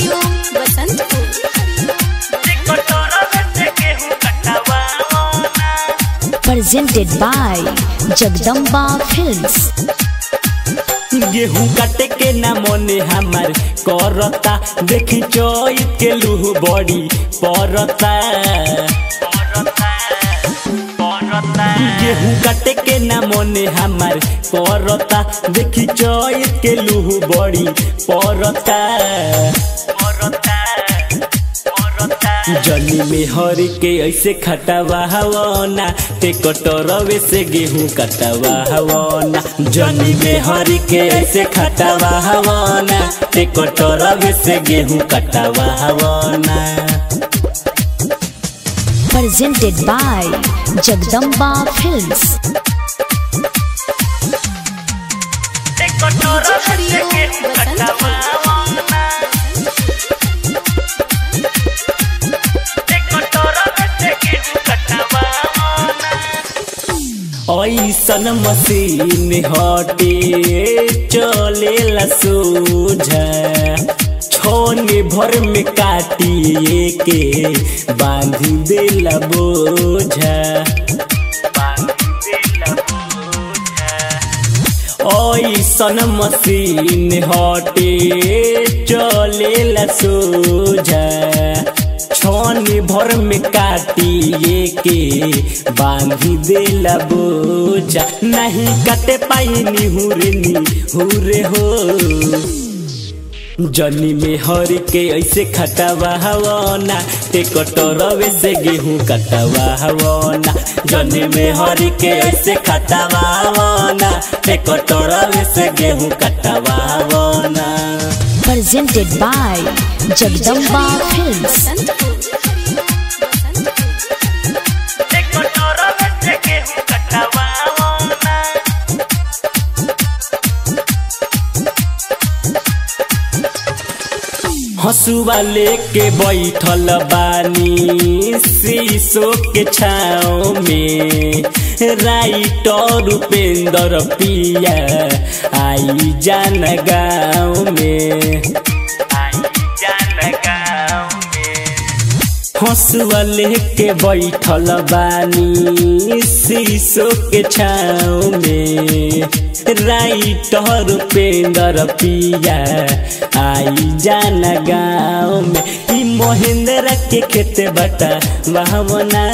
Hariom Basantpur presented by Jagdamba Films. गेहूं काटे के ना मने हमार करता देखी चोइत के लूह बड़ी परता गेहूं काटे के ना मने हमार करता देखी चोइत के लूह बड़ी परता जनी में हरी के ऐसे खटावा हवना ते कटोरवे से गेहूं कटावा हवना जनी में हरी के ऐसे खटावा हवना ते कटोरवे से गेहूं कटावा हवना Presented by Jagdamba Films. हरिओम बसंतपुर ऐसन मशीन हटे चलेला सोझा छोने भर में काटिए के बांधी देला बोझा ऐसन मशीन हटे चलेला सोझा छन भर में काटिए के बांधी देला बोझा नहीं कटे पाइनी हुरनी हुरे हो जनी में हरी के ऐसे खटावा हवना ते कटोरवे से गेहूं कटावा हवना जनी में हरी के ऐसे खटावा हवना ते कटोरवे से गेहूं कटावा हवना Presented by Jagdamba Films. Basantpur हसुआ लेके बैठल बानी शीशो के छाव में राइटर उपेंद्र पिया आई जान गाँव में हसुआ लेके बैठल बानी शीशो के छाव में राइटर उपेंद्र पिया आई जाना गाँव में ई महेंद्र के खेत बटा भावना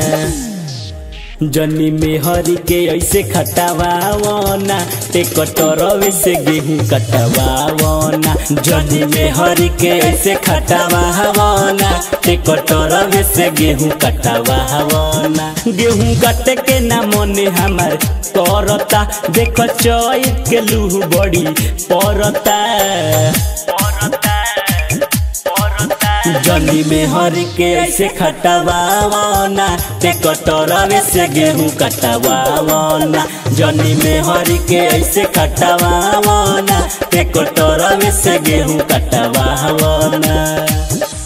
जनी में हरी के ऐसे खटावावना ते कटोरवे से गेहूं कटवावना जनी में हरी के ऐसे खटावावना ते कटोरवे से गेहूं कटवावना गेहूं काटे के ना मने हमार करता देख चैत के लूह बड़ी परता जनी में हरी के ऐसे खटवावना ते कटोरवे से गेहूं कटवावना जनी में हरी के ऐसे खटवावना ते कटोरवे से गेहूं कटवावना